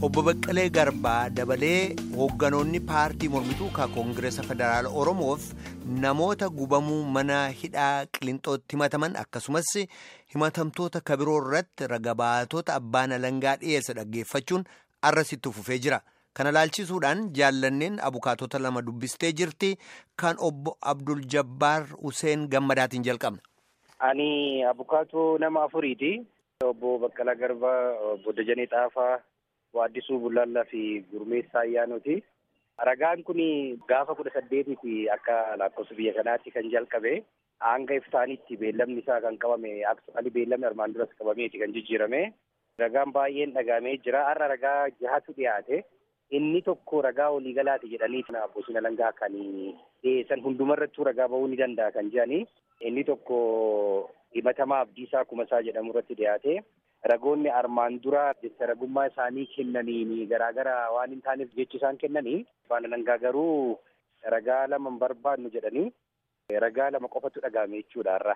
obbo Baqqalee Garbaa dabalee hoogganoonni paartii mormituu ka koongireesa federaala Oromoof namoota gubamuu mana hidhaa Qilinxootti himataman akkasumas himatamtoota kabiroo irratti ragabaatota abbaan alangaa dhiyeessa dhaggeeffachuun arrasitti fufee jira. Kana laalchisuudhaan jaallanneen abukaatota lama dubbistee jirti kan obbo Abdul Jabbaar Huseen Gammadaatiin jalqabna. Ani abukaatoo nama afuriiti. Obbo Baqqalaa Garbaa, obbo Dajanee Xaafaa, Waaddisuu Bullaallaa fi Gurmeessaa Ayyaanooti. Ragaan kun gaafa kudha saddeetiiti akka lakkoofsa biyya kanaatti kan jalqabe. Hanga iftaanitti beellamni isaa kan qabame aksumaali beellamni armaan duras qabameeti kan jijjiirame. Ragaan baay'een dhagaamee jira. Har'a ragaa jahatu dhiyaate. Inni tokko ragaa waliigalaati jedhanii abbootiin alangaa kan dhiyeessan hundumarrattuu ragaa bahuu ni danda'a kan jedhani. Inni tokko himatamaa Abdiisaa Kumasaa jedhamu irratti dhiyaate. Ragoonni armaan dura jecha ragummaa isaanii kennaniin garaagara waan hin taaneef jechi isaan kennanii abbaan alangaa garuu ragaa lama hin barbaannu jedhanii ragaa lama qofatu dhagaame jechuudha har'a.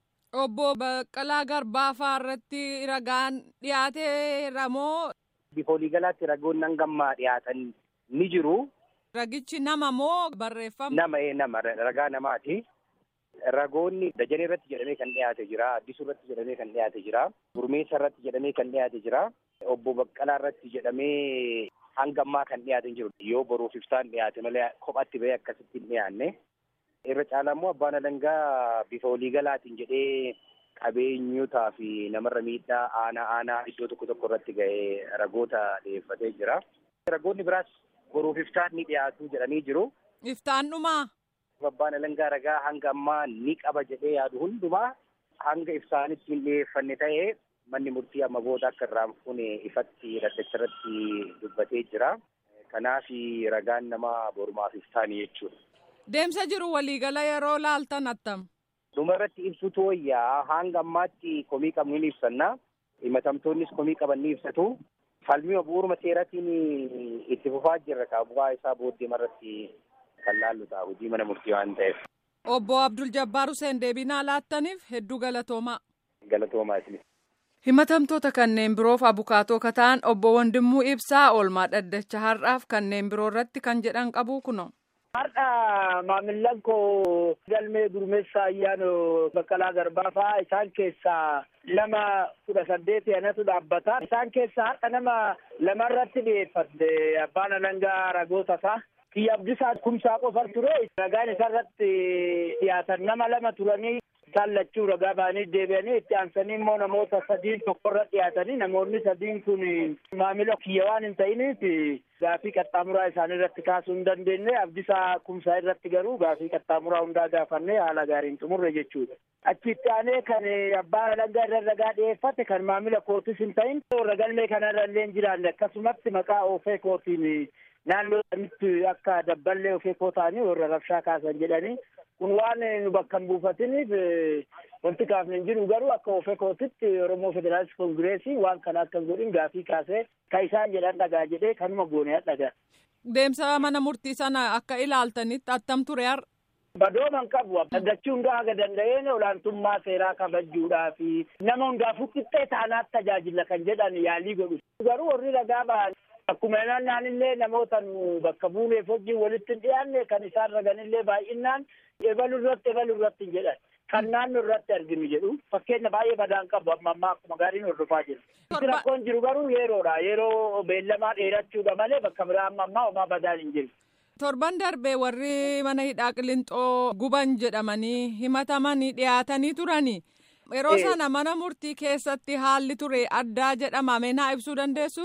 Obbo Baqqalaa Garbaafaa irratti ragaan dhiyaateera moo? Bifa waliigalaatti ragoonni hangammaa dhiyaatan ni jiru. Ragichi nama moo barreeffama? Nama ee nama ragaa namaati. Ragoonni dajanee irratti jedhamee kan dhiyaate jira. Addisuu irratti jedhamee kan dhiyaate jira. Gurmeessa irratti jedhamee kan dhiyaate jira. Obbo Baqqalaa irratti jedhamee hangammaa kan dhiyaate jiru. Yoo boruuf ibsaan dhiyaate malee kophatti bahee akkasitti hin dhiyaanne. Irra caalaa immoo abbaan alangaa bifa waliigalaatiin jedhee qabeenyotaa fi namarra miidhaa aanaa aanaa iddoo tokko tokko irratti ga'ee ragoota dhiyeeffatee jira. Ragoonni biraas boruuf iftaan ni dhiyaatu jedhanii jiru. Iftaan dhumaa? Abbaan alangaa ragaa hanga ammaa ni qaba jedhee yaadu hundumaa hanga ibsaanitti hin dhiyeeffanne ta'ee manni murtii amma booda akka irraan fuune ifatti dhaddacha irratti dubbatee jira. Kanaaf ragaan nama borumaaf iftaanii jechuudha. Deemsa jiru waliigala yeroo laaltan attam. Dhuma irratti ibsutu wayyaa hanga ammaatti komii qabnu ni ibsanna. Himatamtoonnis komii qaban ni ibsatu. Falmii bu'uuruma seeratiin itti fufaa jirra kaa bu'aa isaa booddee irratti kan laallu ta'a hojii mana murtii waan ta'eef. Obbo Abdul Jabbaar Hussein deebinaa laattaniif hedduu galatoomaa. Galatoomaa isinis. Himatamtoota kanneen biroof abukaatoo kataan obbo Wandimmuu Ibsaa oolmaa dhaddacha har'aaf kanneen biroo irratti kan jedhan qabu kuno. Har'a maamillan koo galmee gurmeessaa ayyaanoo Baqqalaa Garbaafaa isaan keessaa lama kudha saddeeti anatu dhaabbata. Isaan keessaa har'a nama lamarratti dhiyeeffatte abbaan alangaa ragoota isaa. Kiyya Abdiisaa kumsaa qofa ture. Ragaan isarratti dhiyaatan nama lama turanii isaan lachuu ragaa ba'anii deebi'anii itti aansanii immoo namoota sadiin tokkorra dhiyaatanii namoonni sadiin kun maamila kiyya waan hin ta'iniif gaafii qaxxaamuraa isaanii irratti kaasuu hin dandeenye Abdiisaa kumsaa irratti garuu gaafii qaxxaamuraa hundaa gaafannee haala gaariin xumurre jechuudha. Achitti aanee kan abbaan alangaa irra ragaa dhiyeeffate kan maamila kootis hin ta'in warra galmee kanarra illee hin jiraanne akkasumatti maqaa oofee kootiin naannoo sanitti akka dabballee ofii koo ta'anii warra rabshaa kaasan jedhanii kun waan nu bakka hin buufatiniif wanti kaafne hin jiru garuu akka ofii kootitti Oromoo Federaalist Kongireesii waan kana akka godhin gaafii kaasee ka isaan jedhan dhagaa jedhee kanuma goonee dhagaa. Deemsa mana murtii sana akka ilaaltanitti attam ture har'a. Badooman qabu dhaggachuu hundaa haga danda'een olaantummaa seeraa kabajuudhaa fi nama hundaafuu qixxee taanaatti tajaajila kan jedhan yaalii godhu. Garuu warri ragaa ba'an Akkuma naannaan illee namoota bakka buuneef wajjin walitti hin dhiyaanne kan isaan raganillee baay'inaan ebalu irratti ebalu irratti hin jedhan. Kan naannoo irratti arginu jedhu fakkeenya baay'ee badaan qabu amma ammaa akkuma gaariin hordofaa jiru. Rakkoon jiru garuu yeroodha. Yeroo beellamaa dheerachuudha malee bakka biraa amma ammaa homaa badaan hin jiru. Torban darbee warri mana hidhaa Qilinxoo guban jedhamanii himatamanii dhiyaatanii turanii. Yeroo sana mana murtii keessatti haalli ture addaa jedhama. Meenaa ibsuu dandeessu?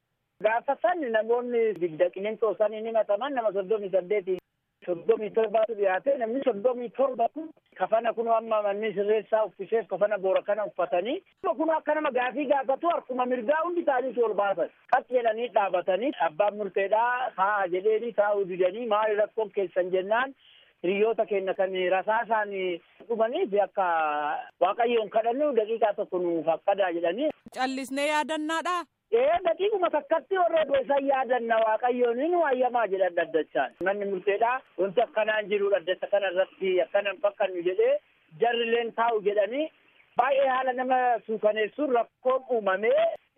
Gaafa san namoonni digda Qilinxoo saniin himataman nama soddomii saddeeti soddomii torbaatu dhiyaate namni soddomii torba kun kafana kun amma manni sirreessaa uffiseef kafana boora kana uffatanii kun akka nama gaafii gaafatu harkuma mirgaa hundi isaaniitu ol baasan qas jedhanii dhaabatanii abbaan murteedhaa haa jedheeni taa'uu didanii maali rakkoon keessan jennaan hiriyoota keenya kan rasaasaan dhumaniif akka waaqayyoon kadhannu daqiiqaa tokko nuuf akkadaa jedhanii. Callisnee yaadannaadha. Ee daqiiquma takkatti warra doisan yaadanna waaqayyoon nu hayyamaa jedhan dhaddachaan. Manni murteedhaa wanti akkanaan jiru dhaddacha kana irratti akkana hin fakkannu jedhee jarrileen taa'u jedhanii baay'ee haala nama suukaneessuun rakkoon uumamee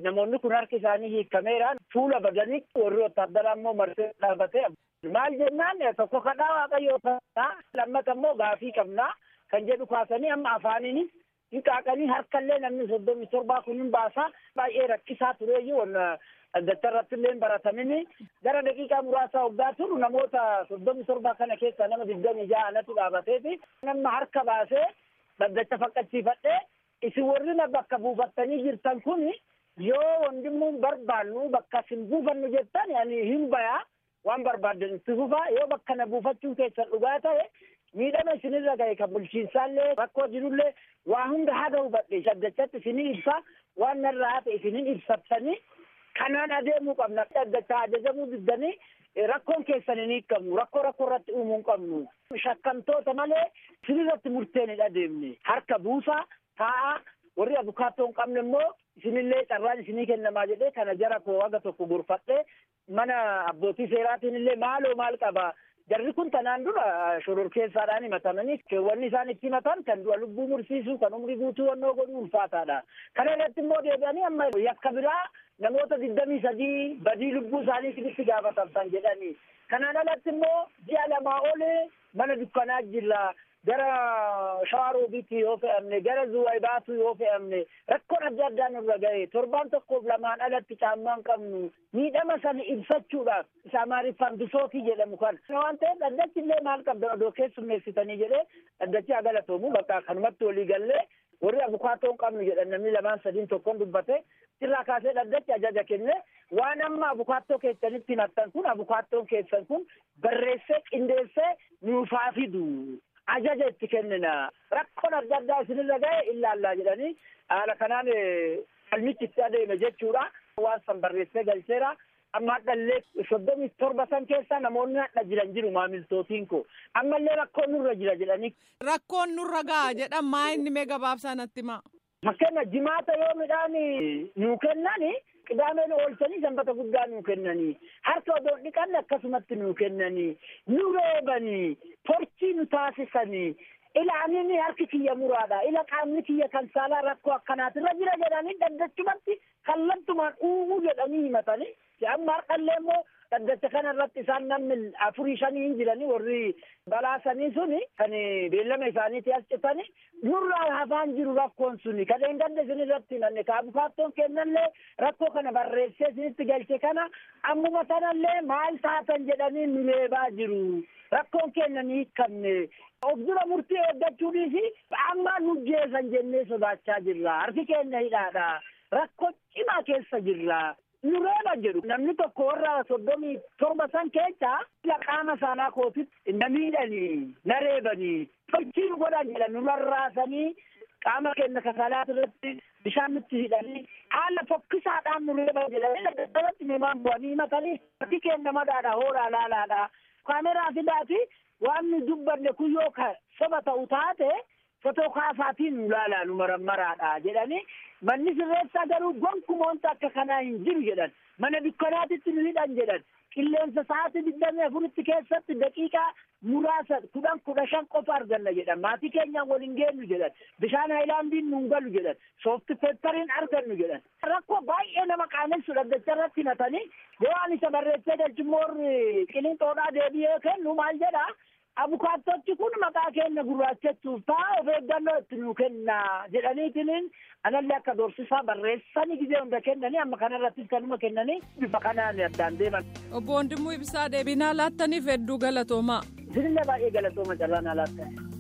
namoonni kun harki isaanii hiikameeraan fuula badanii warri wotaaddaraa immoo marsee dhaabatee maal jennaan tokko kadhaa waaqayyoo ta'a lammata immoo gaafii qabnaa kan jedhu kaasanii amma afaaninis hinqaaqanii harkallee namni soddomii torbaa kun hin baasaa baay'ee rakkisaa tureeyyuu wanna dhaddacha irratti illee baratamini gara daqiiqaa muraasaa waggaa turu namoota soddomii torbaa kana keessa nama digdamii ja'anatu dhaabateeti nama harka baasee dhaddacha faqqachiifadhee isin warri na bakka buufattanii jirtan kun yoo wandimmuun barbaannu bakka isin buufannu jettan ani hin bayaa waan barbaaddan itti fufaa yoo bakka na buufachuun keessan dhugaa ta'e miidhama isinirra gahe kan bulchiinsaallee rakkoo jirullee waa hunda haga hubadhe dhaddachatti isinii ibsa waan narraa hafe isinin ibsattanii kanaan adeemuu qabna dhaddacha ajajamuu diddanii rakkoon keessan hin hiikamu rakkoo rakkoo irratti uumuu hin qabnu shakkamtoota malee isinirratti murteen hin adeemne harka buusaa taa'a warri abukaattoo hin qabne immoo isinillee carraan isinii kennamaa jedhee kana jara koo waga tokko gorfadhee mana abbootii seeraatiin illee maaloo maal qaba jarri kun tanaan dura shororkeessaadhaan himatamanii keewwanni isaan itti himatan kan du'a lubbuu mursiisuu kan umrii guutuu wannoo godhuu ulfaataadha kana irratti immoo deebi'anii amma yakka biraa namoota digdamii sadii badii lubbuu isaanii sirriitti gaafatamtan jedhanii kanaan alatti immoo ji'a lamaa olee mana dukkanaa jirra gara shawaroobiitti yoo fe'amne gara zuwaybaatu yoo fe'amne rakkoon adda addaa nurra gahe torbaan tokkoof lamaan alatti caammaa hin qabnu miidhama sana ibsachuudhaaf isa amaariffaan bisootii jedhamu kana waan ta'eef dhaddachi illee maal qabda odoo keessummeessitanii jedhee dhaddachi haa galatoomu bakka kanumatti walii gallee warri abukaatoo hin qabnu jedhan namni lamaan sadiin tokkoon dubbate irraa kaasee dhaddachi ajaja kenne waan amma abukaattoo keessanitti himattan kun abukaattoon keessan kun barreessee qindeessee nuufaa fidu ajaja itti kennina rakkoon adda addaa isinirra gahe ilaallaa jedhanii haala kanaan falmichi itti adeeme jechuudha waan san barreessee galcheera amma hadhallee soddomii torba san keessa namoonni hadha jiran jiru maamiltootiin ko ammallee rakkoon nurra jira jedhanii. Rakkoon nurra ga'a jedhan maa inni mee gabaabsaa natti maa. Fakkeenya jimaata yoo midhaan nuu kennani qidaameen oolchanii sanbata guddaa nuu kennanii harka odoo dhiqanne akkasumatti nuu kennanii nu reebanii torchii nu taasisanii ilaaniin harki kiyya muraadha ila qaamni kiyya kan saalaa rakkoo akkanaatirra jira jedhanii dhaddachumatti kallattumaan uumuu jedhanii himatanii amma har'allee immoo dhaddacha kana irratti isaan namni afurii shanii hin jiranii warri balaasanii suni kan beellama isaaniiti as citanii nurraa hafaan jiru rakkoon suni kadheen gadda isin irratti himanne ka abukaattoon kennallee rakkoo kana barreessee isinitti galche kana ammuma tanallee maal taatan jedhanii nu leebaa jiru rakkoon kennan hiikkamne of dura murtii eeggachuudhiisi amma nu jeesan jennee sodaachaa jirra harki keenya hidhaadha rakkoo cimaa keessa jirra nu reeba jedhu namni tokko warra soddomii torba san keessa qaama saanaa kootitti na miidhanii na reebanii tolchii nu godhan jedhan nu rarraasanii qaama keenya kasalaat irratti bishaan nutti hidhanii haala fokkisaadhaan nu reeban jedhanii daddabarratti nimaan bu'anii himatanii harki keenya madaadha hoolaa laalaadha kaameraa fidaati waan nu dubbanne kun yoo ka soba ta'u taate fotoo kaasaatiin nu laalaa nu marammaraadha jedhanii manni sirreessaa garuu gonkumoonta akka kanaa hin jiru jedhan mana dukkanaatitti nu hidhan jedhan qilleensa sa'aatii digdamii afuritti keessatti daqiiqaa muraasa kudhan kudha shan qofa arganna jedhan maatii keenyaan waliin geenyu jedhan bishaan haayilaandiin nuun galu jedhan soofti peppariin argannu jedhan rakkoo baay'ee nama qaanessu dhaddacha irratti himatanii yoo ani isa barreessee galchimmoorri qilinxoodhaa deebi'ee kennu maal jedha abukaattochi kun maqaa keenya gurraachachuuf ta'a of eeggannoo itti nuu kenna jedhaniitiin anallee akka doorsisaa barreessanii gizee hunda kennanii amma kanarrattis kanuma kennanii bifa kanaan addaan deeman. Obbo Wandimuu Ibsaa deebinaa laattaniif hedduu galatoomaa. Isinillee baay'ee galatooma carraan alaattan.